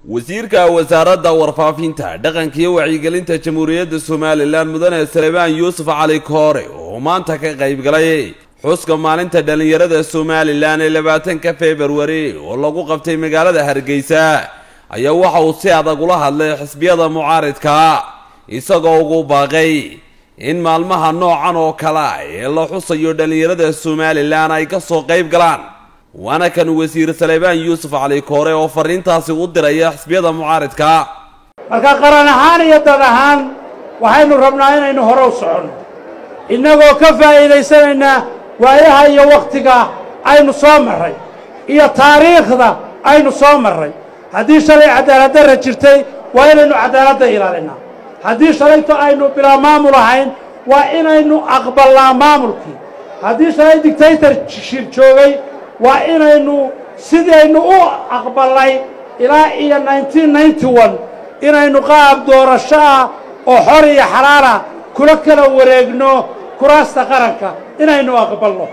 wasiirka wasaaradda warfaafinta dhaqanka iyo wacyigelinta jamhuuriyadda somalilan mudane salebaan yuusuf cali koore oo maanta ka qaybgalay xuska maalinta dhallinyarada somalilan ee labaatanka februari oo lagu qabtay magaalada hargeysa ayaa waxa uu si adag ula hadlay xisbiyada mucaaridka isagoo ugu baaqay in maalmaha noocan oo kale ee la xusayo dhallinyarada somalilan ay ka soo qayb galaan waana kan wasiir salebaan yuusuf cali koore oo fariintaasi u diraya xisbiyada mucaaridka marka qaran ahaan iyo dad ahaan waxaynu rabnaa inaynu hore u soconno innagoo ka faa'iidaysanaynaa waayaha iyo wakhtiga aynu soo marray iyo taariikhda aynu soo marray haddii shalay cadaaladdarra jirtay waa inaynu cadaaladda ilaalinaa haddii shalayto aynu bilaa maamul ahayn waa inaynu aqballaa maamulkii haddii shalay dictaytor shir joogay waa inaynu sidaynu u aqballay ilaa iyo inaynu qaab doorasho ah oo xor iyo xalaala kula kala wareegno kuraasta qaranka inaynu aqbalno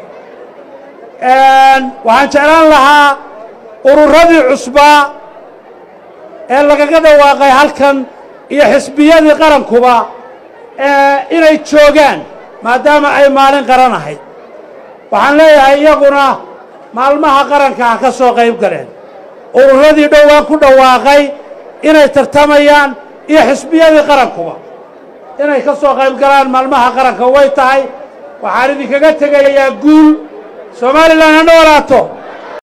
waxaan jeclaan lahaa ururadii cusbaa ee lagaga dhawaaqay halkan iyo xisbiyadii qarankuba inay joogaan maadaama ay maalin qaran ahayd waxaan leeyahay iyaguna maalmaha qaranka ha ka soo qayb galeen ururadii dhowaan ku dhawaaqay inay tartamayaan iyo xisbiyadii qarankuba inay ka soo qayb galaan maalmaha qaranka way tahay waxaan idinkaga tegayaa guul somalilan ha noolaato